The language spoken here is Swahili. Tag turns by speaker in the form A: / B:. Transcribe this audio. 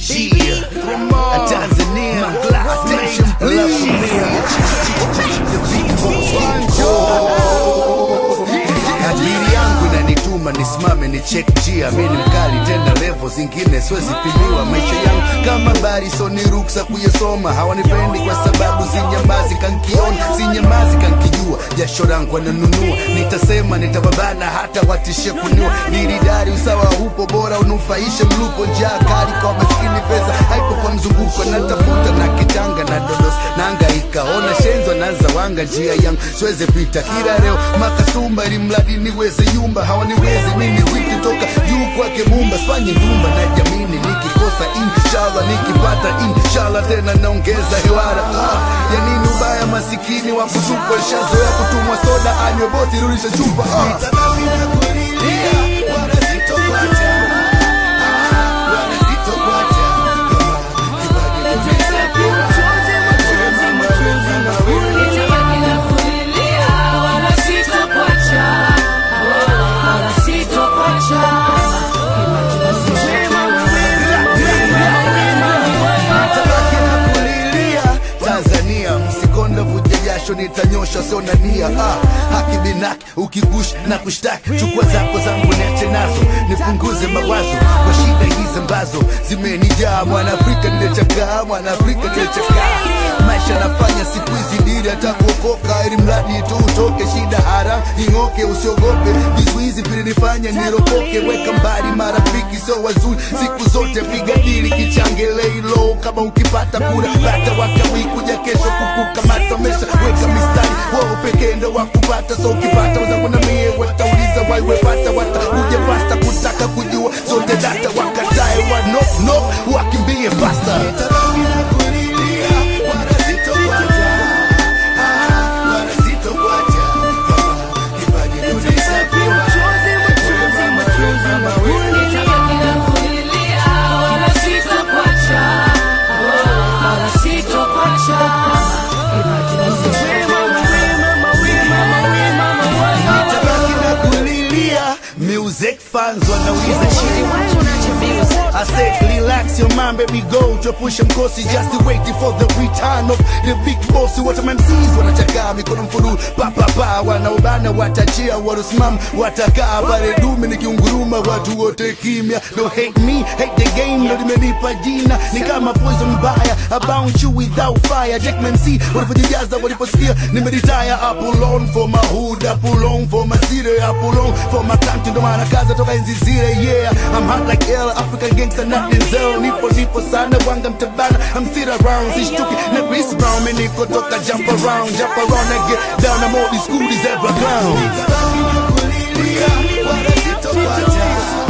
A: Yeah, Tanzania, attention please. Akili yangu inanituma nisimame ni check njia, mi ni mkali tena levo zingine siwezi pimiwa. Maisha yangu kama bari, so ni ruksa kuyasoma. Hawanipendi kwa sababu sinyamazi, kankiona sinyamazi, kankijua jasho langu wananunua. Nitasema nitababana, hata watishe kuniua. Nilidari usawa hupo, bora unufaishe mlupo. Njaa kali kwa maskini, pesa haipo kwa mzunguko. Natafuta na kitanga na dodos, naangaika ona shenzo naza wanga njia yangu siweze pita kila leo makasumba, ili mradi niweze yumba. Hawaniwezi mimi wiki toka juu kwake Mumba, sifanye ndumba na jamini, nikikosa inshallah, nikipata inshallah, tena naongeza hewara. Ah, ya nini ubaya masikini wa kutupwa, shazoea kutumwa soda, anywe bosi, rudisha chupa. Ah. Nitabaki na kulilia, wala sitokuacha. Ah, wala sitokuacha. Kama kipaji tumepewa.
B: Nitabaki na kulilia, wala sitokuacha. Wala sitokuacha.
A: Nitabaki na kulilia Tanzania, msikonda vuja jasho, nitanyosha sio na nia. Ah, haki binaki ukigush na kushtaki, chukua zako zangu niache nazo, nipunguze mawazo kwa shida hizi ambazo zimenijaa. Mwanaafrika nimechakaa, Mwanaafrika nimechakaa, maisha nafanya siku hizi dili hata kuokoka, ili mradi tu utoke shida haram ing'oke, usiogope vizuizi vilinifanya niropoke. Weka mbali marafiki sio wazuri, siku zote piga dili kichange leilo, kama ukipata kura bata wakawi kuja kesho kukukamata, mesha weka mistari wao pekee ndo wakupata, so ukipata wenzangu na mie watauliza waiwepata, watakuja pasta kutaka kujua zote data, wakatae wa no no wakimbie pasta. Nitabaki na kulilia, wala sitokuacha. Ah, wala sitokuacha. Kama kipaji tulishapewa.
B: Nitabaki na kulilia, wala sitokuacha. Wala sitokuacha.
A: Nitabaki na kulilia. Music fans wanauliza shit I said relax your mind baby go tuepushe mkosi just waiting for the return of the big boss what my MCs wanachakaa mikono mfuru pa pa pa wanaobana watachia wanasimama watakaa pale dume nikiunguruma watu wote kimya don't hate me hate the game ndo limenipa jina ni kama poison mbaya I bounce you without fire Jack MC walivyojijaza waliposikia nimeretire I pull on for my hood I pull on for my city I pull on for my country ndo maana kaza toka enzi zile yeah I'm hot like hell African gangster not Denzel nipo nipo sana wanga mtabana I'm still around sishtuki na Chris Brown mimi niko toka jump around jump around and get down I'm all these schoolies ever clown Nitabaki na kulilia wala sitokuacha